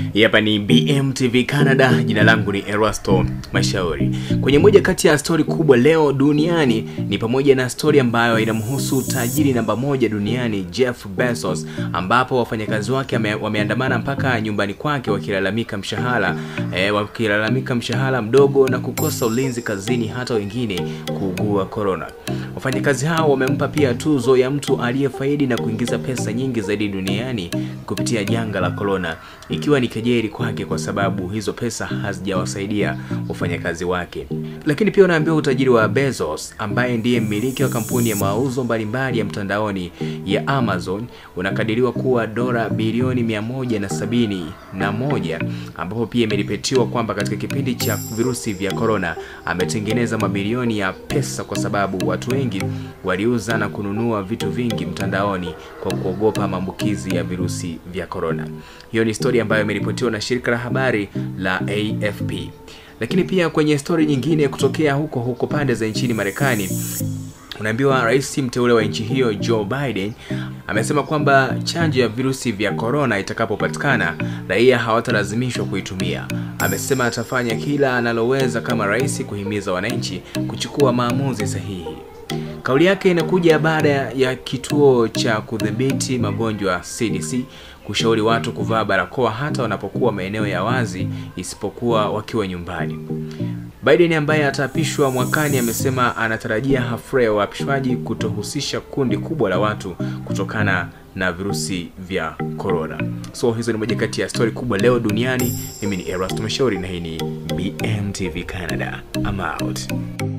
Hii Hapa ni BMTV Canada. Jina langu ni Erasto Mashauri. Kwenye moja kati ya stori kubwa leo duniani ni pamoja na stori ambayo inamhusu tajiri namba moja duniani Jeff Bezos, ambapo wafanyakazi wake wame- wameandamana mpaka nyumbani kwake wakilalamika mshahara eh, wakilalamika mshahara mdogo na kukosa ulinzi kazini, hata wengine kuugua corona. Wafanyakazi hao wamempa pia tuzo ya mtu aliyefaidi na kuingiza pesa nyingi zaidi duniani kupitia janga la corona, ikiwa ni kejeli kwake kwa sababu hizo pesa hazijawasaidia wafanyakazi wake. Lakini pia unaambiwa utajiri wa Bezos ambaye ndiye mmiliki wa kampuni ya mauzo mbalimbali ya mtandaoni ya Amazon unakadiriwa kuwa dola bilioni mia moja na sabini na moja ambapo pia imeripotiwa kwamba katika kipindi cha virusi vya corona ametengeneza mabilioni ya pesa kwa sababu watu wengi waliuza na kununua vitu vingi mtandaoni kwa kuogopa maambukizi ya virusi vya corona. Hiyo ni stori ambayo imeripotiwa na shirika la habari la AFP. Lakini pia kwenye stori nyingine kutokea huko huko pande za nchini Marekani, unaambiwa rais mteule wa nchi hiyo Joe Biden amesema kwamba chanjo ya virusi vya korona itakapopatikana raia hawatalazimishwa kuitumia. Amesema atafanya kila analoweza kama rais kuhimiza wananchi kuchukua maamuzi sahihi. Kauli yake inakuja baada ya kituo cha kudhibiti magonjwa CDC kushauri watu kuvaa barakoa hata wanapokuwa maeneo ya wazi isipokuwa wakiwa nyumbani. Biden ambaye ataapishwa mwakani amesema anatarajia hafla ya uapishwaji kutohusisha kundi kubwa la watu kutokana na virusi vya corona. So hizo ni moja kati ya stori kubwa leo duniani. Mimi ni Erasto Mashauri na hii ni BMTV Canada. I'm out.